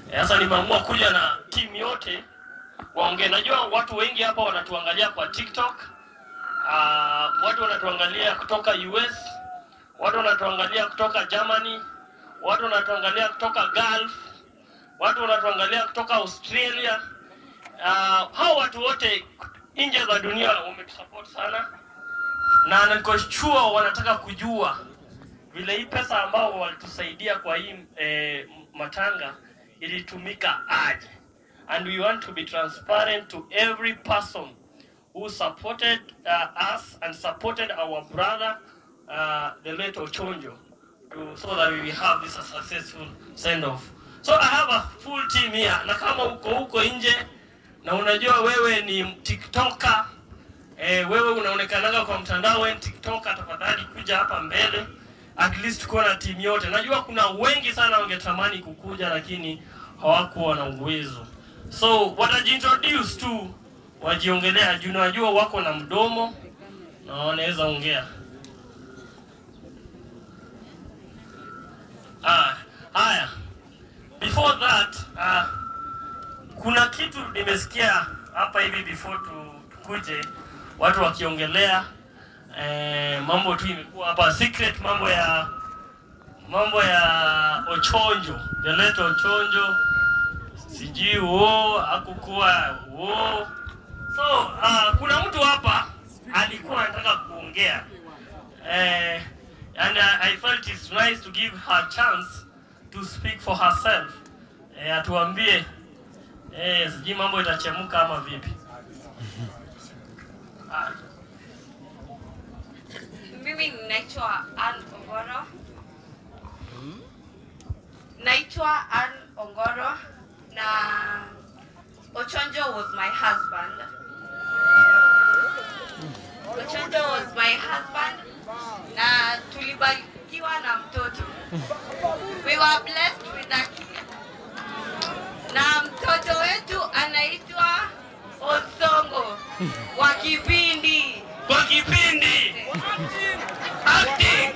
Sasa nimeamua kuja na timu yote waongee. Najua watu wengi hapa wanatuangalia kwa TikTok. Uh, watu wanatuangalia kutoka US, watu wanatuangalia kutoka Germany, watu wanatuangalia kutoka Gulf, watu wanatuangalia kutoka Australia. Uh, hao watu wote nje za dunia wametusupport sana, na niko sure wanataka kujua vile hii pesa ambao walitusaidia kwa hii eh, matanga ilitumika aje and we want to be transparent to every person who supported uh, us and supported our brother uh, the late Ochonjo to, so that we will have this a successful send off so I have a full team here na kama uko huko nje na unajua wewe ni tiktoker eh, wewe unaonekanaga kwa mtandao wewe ni tiktoker tafadhali kuja hapa mbele at least kuwa na timu yote. Najua kuna wengi sana wangetamani kukuja lakini hawakuwa na uwezo, so watajiintroduce tu, wajiongelea juu najua wako na mdomo na wanaweza ongea. Ah, haya, before that ah, kuna kitu nimesikia hapa hivi before tu, tukuje watu wakiongelea eh, mambo tu imekuwa hapa secret, mambo ya mambo ya Ochonjo, the late Ochonjo, sijui wo hakukuwa wo. So uh, kuna mtu hapa alikuwa anataka kuongea eh, and uh, I felt it's nice to give her chance to speak for herself eh, atuambie eh, sijui mambo itachemka ama vipi. Ah, Mimi naitwa Ann Ongoro. Naitwa Ann Ongoro na Ochonjo was my husband. Ochonjo was my husband na tulibarikiwa na mtoto. We were blessed with a kid. Na mtoto wetu anaitwa Osongo wa kipindi. kwa kipindi acting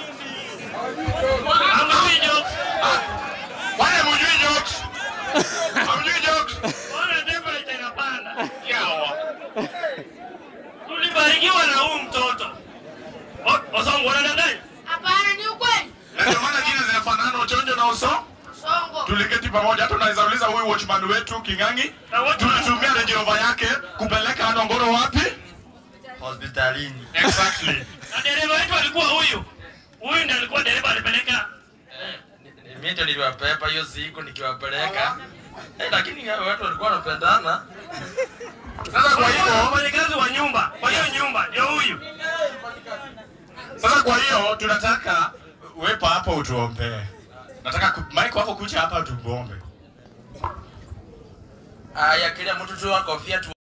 Hamjui jokes? Wale mjui jokes? Hamjui jokes? Mbona temperature inapanda? Yawa. Tulibarikiwa na huu mtoto. O- Osongo unadanganya? Hapana, ni ukweli. Na Ndio maana jina zinafanana Ochonjo na Uso. Songo. Tuliketi pamoja, hata unaweza uliza huyu watchman wetu King'ang'i, Na wote tulitumia Range Rover yake kupeleka Anongoro wapi? hospitalini. Exactly. na dereva wetu alikuwa huyu. Huyu ndiye alikuwa dereva alipeleka Mimi ndio niliwapepa hiyo siku nikiwapeleka. Eh, lakini hao watu walikuwa wanapendana. Sasa kwa hivyo, wafanyakazi wa nyumba. Kwa hiyo nyumba ndio huyu. sasa kwa hiyo tunataka wepa hapa utuombee. Nataka ku- Mike wako kuja hapa tukuombe. Aya, kila mtu tu akofia tu